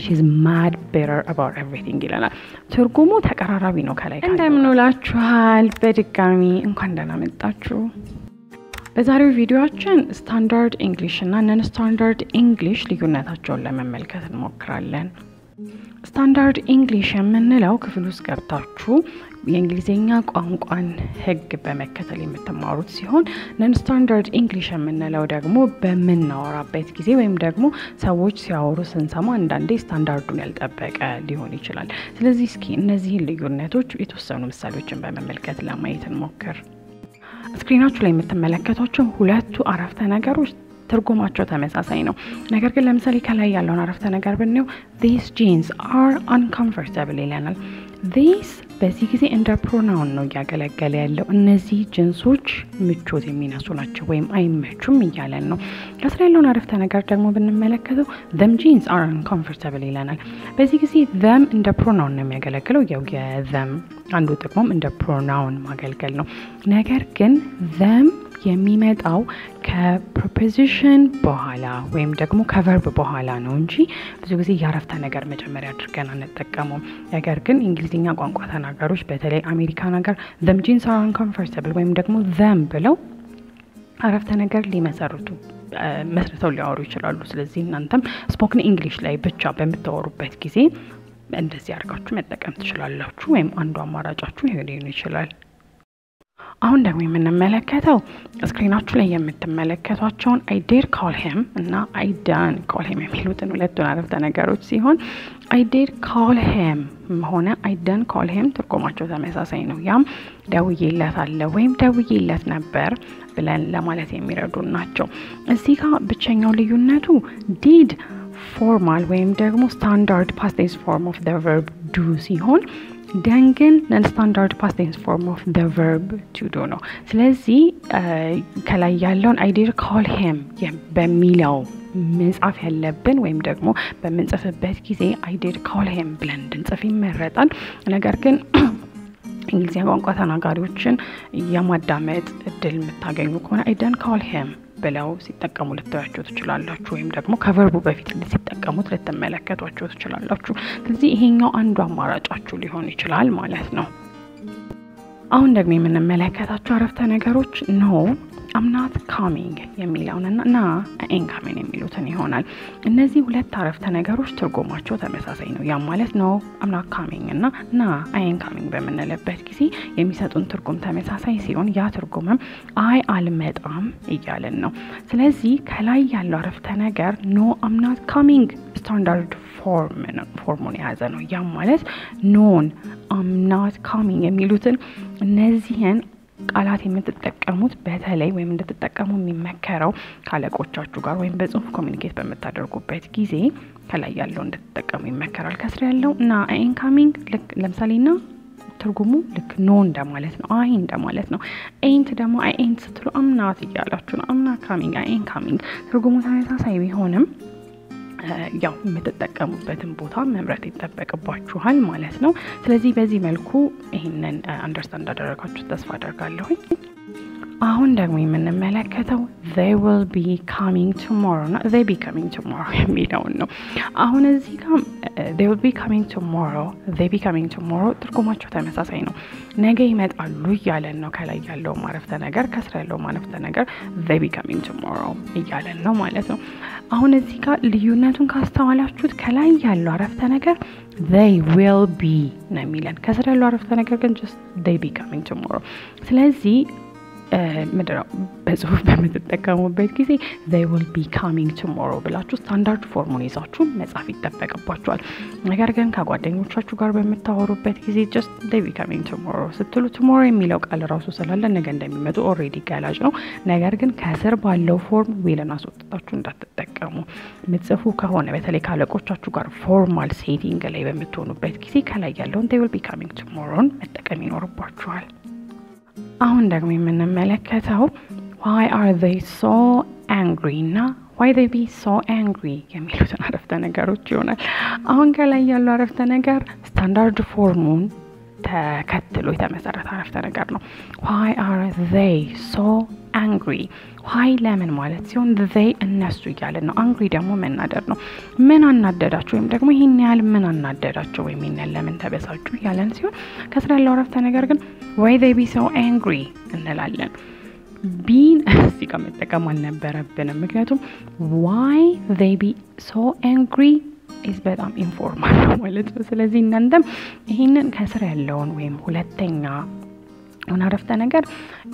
ሺዝ ማድ ቤተር አባውት ኤቭሪቲንግ ይለናል። ትርጉሙ ተቀራራቢ ነው። ከላይ እንደምንውላችኋል። በድጋሚ እንኳን ደህና መጣችሁ። በዛሬው ቪዲዮችን ስታንዳርድ ኢንግሊሽ እና ነን ስታንዳርድ ኢንግሊሽ ልዩነታቸውን ለመመልከት እንሞክራለን። ስታንዳርድ ኢንግሊሽ የምንለው ክፍል ውስጥ ገብታችሁ የእንግሊዝኛ ቋንቋን ሕግ በመከተል የምትማሩት ሲሆን ነን ስታንዳርድ ኢንግሊሽ የምንለው ደግሞ በምናወራበት ጊዜ ወይም ደግሞ ሰዎች ሲያወሩ ስንሰማ አንዳንዴ ስታንዳርዱን ያልጠበቀ ሊሆን ይችላል። ስለዚህ እስኪ እነዚህን ልዩነቶች የተወሰኑ ምሳሌዎችን በመመልከት ለማየት እንሞክር። ስክሪናችሁ ላይ የምትመለከቷቸው ሁለቱ አረፍተ ነገሮች ትርጉማቸው ተመሳሳይ ነው። ነገር ግን ለምሳሌ ከላይ ያለውን አረፍተ ነገር ብንየው ዚስ ጂንስ አር አንኮምፎርታብል ይለናል። ዚስ በዚህ ጊዜ እንደ ፕሮናውን ነው እያገለገለ ያለው። እነዚህ ጅንሶች ምቾት የሚነሱ ናቸው ወይም አይመቹም እያለን ነው። ከስራ ያለውን አረፍተ ነገር ደግሞ ብንመለከተው ዘም ጂንስ አር አንኮምፎርታብል ይለናል። በዚህ ጊዜ ዘም እንደ ፕሮናውን ነው የሚያገለግለው። ያው የዘም አንዱ ጥቅሙም እንደ ፕሮናውን ማገልገል ነው። ነገር ግን ዘም የሚመጣው ከፕሮፖዚሽን በኋላ ወይም ደግሞ ከቨርብ በኋላ ነው እንጂ ብዙ ጊዜ የአረፍተ ነገር መጀመሪያ አድርገን አንጠቀመውም። ነገር ግን እንግሊዝኛ ቋንቋ ተናጋሪዎች በተለይ አሜሪካን ሀገር ዘም ጂንስ አር አንኮምፎርታብል ወይም ደግሞ ዘም ብለው አረፍተ ነገር ሊመሰርቱ መስርተው ሊያወሩ ይችላሉ። ስለዚህ እናንተም ስፖክን ኢንግሊሽ ላይ ብቻ በምታወሩበት ጊዜ እንደዚህ አድርጋችሁ መጠቀም ትችላላችሁ። ወይም አንዱ አማራጫችሁ ይሄ ሊሆን ይችላል። አሁን ደግሞ የምንመለከተው ስክሪናችሁ ላይ የምትመለከቷቸውን አይ ዴር ካል ሄም እና አይ ዳን ካል ሄም የሚሉትን ሁለቱን አረፍተ ነገሮች ሲሆን አይ ዴር ካል ሄም ሆነ አይ ዳን ካል ሄም ትርጉማቸው ተመሳሳይ ነው። ያም ደውዬለታለሁ ወይም ደውዬለት ነበር ብለን ለማለት የሚረዱ ናቸው። እዚህ ጋር ብቸኛው ልዩነቱ ዲድ ፎርማል ወይም ደግሞ ስታንዳርድ ፓስቴንስ ፎርም ኦፍ ዘ ቨርብ ዱ ሲሆን ደን ግን ነን ስታንዳርድ ፓስቴንስ ፎርም ኦፍ ዘ ቨርብ ቱ ዱ ነው። ስለዚህ ከላይ ያለውን አይዲር ካል ሄም በሚለው መጻፍ ያለብን ወይም ደግሞ በምንጽፍበት ጊዜ አይዲር ካል ሄም ብለን እንድንጽፍ ይመረጣል። ነገር ግን እንግሊዝኛ ቋንቋ ተናጋሪዎችን የማዳመጥ እድል የምታገኙ ከሆነ አይደን ካል ሄም ብለው ሲጠቀሙ ልታያቸው ትችላላችሁ። ወይም ደግሞ ከቨርቡ በፊት ሲጠቀሙት ልትመለከቷቸው ትችላላችሁ። ስለዚህ ይሄኛው አንዱ አማራጫችሁ ሊሆን ይችላል ማለት ነው። አሁን ደግሞ የምንመለከታቸው አረፍተ ነገሮች ኖ አምናት ካሚንግ የሚለውንና ና ኤን ካሚንግ የሚሉትን ይሆናል። እነዚህ ሁለት አረፍተ ነገሮች ትርጉማቸው ተመሳሳይ ነው። ያም ማለት ኖ አምናት ካሚንግ እና ና አይን ካሚንግ በምንልበት ጊዜ የሚሰጡን ትርጉም ተመሳሳይ ሲሆን ያ ትርጉምም አይ አልመጣም እያለን ነው። ስለዚህ ከላይ ያለው አረፍተ ነገር ኖ አምናት ካሚንግ ስታንዳርድ ፎርሙን የያዘ ነው። ያም ማለት ኖን አምናት ካሚንግ የሚሉትን እነዚህን ቃላት የምትጠቀሙት በተለይ ወይም እንድትጠቀሙ የሚመከረው ከአለቆቻችሁ ጋር ወይም በጽሁፍ ኮሚኒኬት በምታደርጉበት ጊዜ ከላይ ያለው እንድትጠቀሙ ይመከራል። ከስር ያለው እና ኢንካሚንግ ልክ ለምሳሌ ና ትርጉሙ ልክ ኖ እንደማለት ነው፣ አይ እንደማለት ነው። ኤንት ደግሞ አይ ኤንት ስትሉ አምናት እያላችሁ ነው። አምና ካሚንግ፣ አይ ኤን ካሚንግ ትርጉሙ ተመሳሳይ ቢሆንም ያው የምትጠቀሙበትን ቦታ መምረጥ ይጠበቅባችኋል ማለት ነው። ስለዚህ በዚህ መልኩ ይህንን አንደርስታንድ እንዳደረጋችሁ ተስፋ አደርጋለሁኝ። አሁን ደግሞ የምንመለከተው they will be coming tomorrow እና they be coming tomorrow የሚለውን ነው። አሁን እዚህ ጋር they will be coming tomorrow they be coming tomorrow ትርጉማቸው ተመሳሳይ ነው። ነገ ይመጣሉ እያለን ነው። ከላይ ያለው ማረፍተ ነገር ከስራ ያለው ማረፍተ ነገር they be coming tomorrow እያለን ነው ማለት ነው። አሁን እዚህ ጋር ልዩነቱን ካስተዋላችሁት ከላይ ያለው አረፍተ ነገር they will be ነው የሚለን። ከስራ ያለው አረፍተ ነገር ግን just they be coming tomorrow ስለዚህ ምንድነው በጽሁፍ በምትጠቀሙበት ጊዜ they will be coming tomorrow ብላችሁ ስታንዳርድ ፎርሙን ይዛችሁ መጻፍ ይጠበቅባችኋል። ነገር ግን ከጓደኞቻችሁ ጋር በምታወሩበት ጊዜ just they be coming tomorrow ስትሉ tomorrow የሚለው ቃል ራሱ ስላለ ነገ እንደሚመጡ ኦልሬዲ ገላጭ ነው። ነገር ግን ከስር ባለው ፎርም ዊልን አስወጥታችሁ እንዳትጠቀሙ። የምትጽፉ ከሆነ በተለይ ካለቆቻችሁ ጋር ፎርማል ሴቲንግ ላይ በምትሆኑበት ጊዜ ከላይ ያለውን they will be coming tomorrowን መጠቀም ይኖርባችኋል። አሁን ደግሞ የምንመለከተው ዋይ አር ዘይ ሶ አንግሪ እና ዋይ ዘይ ቢ ሶ አንግሪ የሚሉትን አረፍተ ነገሮች ይሆናል። አሁን ከላይ ያለው አረፍተ ነገር ስታንዳርድ ፎርሙን ተከትሎ የተመሰረተ አረፍተ ነገር ነው። ዋይ አር ዘይ ሶ አንግሪ ዋይ ለምን ማለት ሲሆን ዘይ እነሱ እያለን ነው። አንግሪ ደግሞ መናደድ ነው። ምን አናደዳቸው ወይም ደግሞ ይህን ያህል ምን አናደዳቸው ወይም ይህን ያህል ለምን ተበሳጩ እያለን ሲሆን ከስር ያለው አረፍተ ነገር ግን ዋይ ዘይ ቢ ሶ አንግሪ እንላለን። ቢን እዚህ ጋር መጠቀም አልነበረብንም። ምክንያቱም ዋይ ዘይ ቢ ሶ አንግሪ ኢዝ በጣም ኢንፎርማል ነው ማለት ነው። ስለዚህ እናንተም ይህንን ከስር ያለውን ወይም ሁለተኛ ሆነ አረፍተ ነገር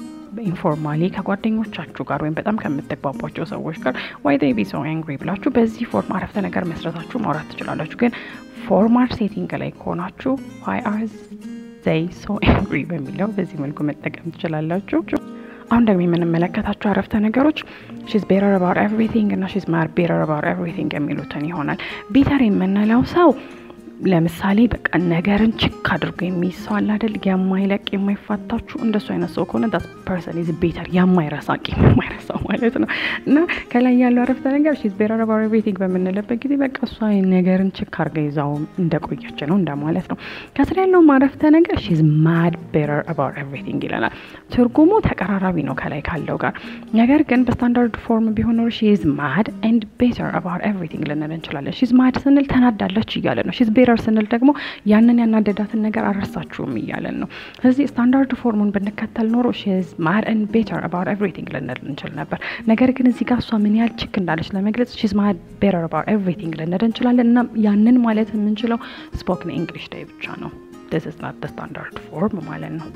ኢንፎርማሊ ከጓደኞቻችሁ ጋር ወይም በጣም ከምትግባቧቸው ሰዎች ጋር ዋይ ዴይ ቢ ሶ አንግሪ ብላችሁ በዚህ ፎርም አረፍተ ነገር መስረታችሁ ማውራት ትችላላችሁ። ግን ፎርማል ሴቲንግ ላይ ከሆናችሁ ዋይ አር ዘይ ሶ አንግሪ በሚለው በዚህ መልኩ መጠቀም ትችላላችሁ። አሁን ደግሞ የምንመለከታቸው አረፍተ ነገሮች ሺዝ ቤተር አባውት ኤቭሪቲንግ እና ሺዝ ማር ቤተር አባውት ኤቭሪቲንግ የሚሉትን ይሆናል። ቤተር የምንለው ሰው ለምሳሌ በቃ ነገርን ችክ አድርጎ የሚይዝ ሰው አለ አይደል? የማይለቅ የማይፋታችሁ እንደሱ አይነት ሰው ከሆነ ዳት ፐርሰን ኢዝ ቤተር የማይረሳ ቂም የማይረሳው ማለት ነው። እና ከላይ ያለው አረፍተ ነገር ሺዝ ቤተር አባውት ኤቭሪቲንግ በምንልበት ጊዜ በቃ እሷ ነገርን ችክ አድርጋ ይዛው እንደቆየች ነው እንደማለት ነው። ከስር ያለው አረፍተ ነገር ሺዝ ማድ ቤተር አባውት ኤቭሪቲንግ ይለናል። ትርጉሙ ተቀራራቢ ነው ከላይ ካለው ጋር። ነገር ግን በስታንዳርድ ፎርም ቢሆን ኖሮ ሺዝ ማድ ኤንድ ቤተር አባውት ኤቭሪቲንግ ልንል እንችላለን። ሺዝ ማድ ስንል ተናዳለች እያለ ነው። ሺዝ ቤተር ስንል ደግሞ ያንን ያናደዳትን ነገር አልረሳችሁም እያለን ነው። ስለዚህ ስታንዳርድ ፎርሙን ብንከተል ኖሮ ሺዝ ማድ ኤንድ ቤተር አባውት ኤቭሪቲንግ ልንል እንችል ነበር። ነገር ግን እዚህ ጋር እሷ ምን ያህል ችክ እንዳለች ለመግለጽ ሺዝ ማድ ቤተር አባውት ኤቭሪቲንግ ልንል እንችላለን እና ያንን ማለት የምንችለው ስፖክን ኢንግሊሽ ላይ ብቻ ነው። ዲስ ኢዝ ናት ስታንዳርድ ፎርም ማለት ነው።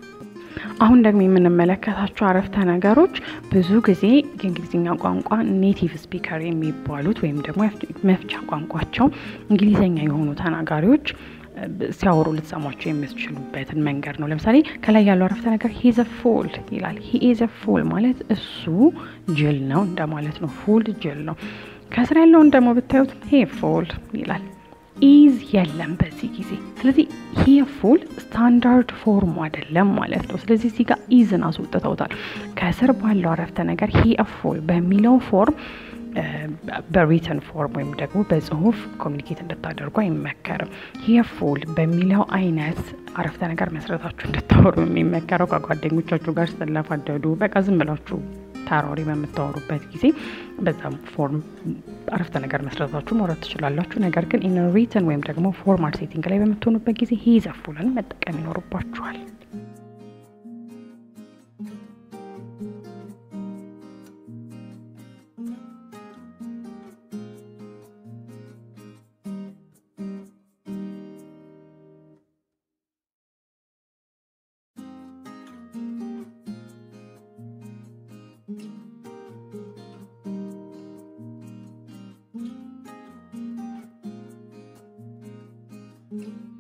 አሁን ደግሞ የምንመለከታቸው አረፍተ ነገሮች ብዙ ጊዜ የእንግሊዝኛ ቋንቋ ኔቲቭ ስፒከር የሚባሉት ወይም ደግሞ መፍቻ ቋንቋቸው እንግሊዝኛ የሆኑ ተናጋሪዎች ሲያወሩ ልትሰሟቸው የምትችሉበትን መንገድ ነው። ለምሳሌ ከላይ ያለው አረፍተ ነገር ሂዘ ፉል ይላል። ሂዘ ፉል ማለት እሱ ጅል ነው እንደማለት ነው። ፉል ጅል ነው። ከስር ያለውን ደግሞ ብታዩት ሄ ፉል ይላል። ኢዝ የለም በዚህ ጊዜ። ስለዚህ ሂ ፉል ስታንዳርድ ፎርሙ አይደለም ማለት ነው። ስለዚህ እዚህ ጋር ኢዝን አስወጥተውታል። ከስር ባለው አረፍተ ነገር ሂ ፉል በሚለው ፎርም በሪተን ፎርም ወይም ደግሞ በጽሁፍ ኮሚኒኬት እንድታደርጉ አይመከርም። ሂ ፉል በሚለው አይነት አረፍተ ነገር መስረታችሁ እንድታወሩ የሚመከረው ከጓደኞቻችሁ ጋር ስትለፋደዱ፣ በቃ ዝም ብላችሁ ተራሪ በምታወሩበት ጊዜ በዛም ፎርም አረፍተ ነገር መስረታችሁ ማውራት ትችላላችሁ። ነገር ግን ኢን ሪትን ወይም ደግሞ ፎርማል ሴቲንግ ላይ በምትሆኑበት ጊዜ ሂ ዘፉልን መጠቀም ይኖርባችኋል። thank you